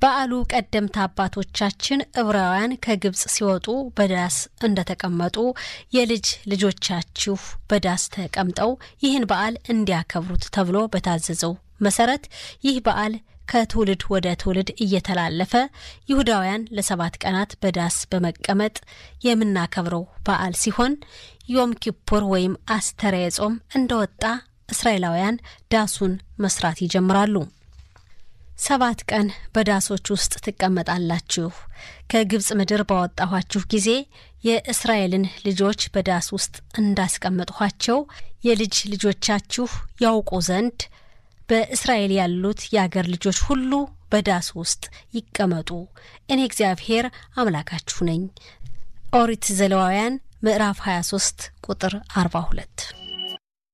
በዓሉ ቀደምት አባቶቻችን ዕብራውያን ከግብፅ ሲወጡ በዳስ እንደተቀመጡ የልጅ ልጆቻችሁ በዳስ ተቀምጠው ይህን በዓል እንዲያከብሩት ተብሎ በታዘዘው መሰረት ይህ በዓል ከትውልድ ወደ ትውልድ እየተላለፈ ይሁዳውያን ለሰባት ቀናት በዳስ በመቀመጥ የምናከብረው በዓል ሲሆን ዮም ኪፑር ወይም አስተርየ ጾም እንደወጣ እስራኤላውያን ዳሱን መስራት ይጀምራሉ። ሰባት ቀን በዳሶች ውስጥ ትቀመጣላችሁ። ከግብፅ ምድር ባወጣኋችሁ ጊዜ የእስራኤልን ልጆች በዳስ ውስጥ እንዳስቀመጥኋቸው የልጅ ልጆቻችሁ ያውቁ ዘንድ በእስራኤል ያሉት የአገር ልጆች ሁሉ በዳስ ውስጥ ይቀመጡ። እኔ እግዚአብሔር አምላካችሁ ነኝ። ኦሪት ዘሌዋውያን ምዕራፍ 23 ቁጥር 42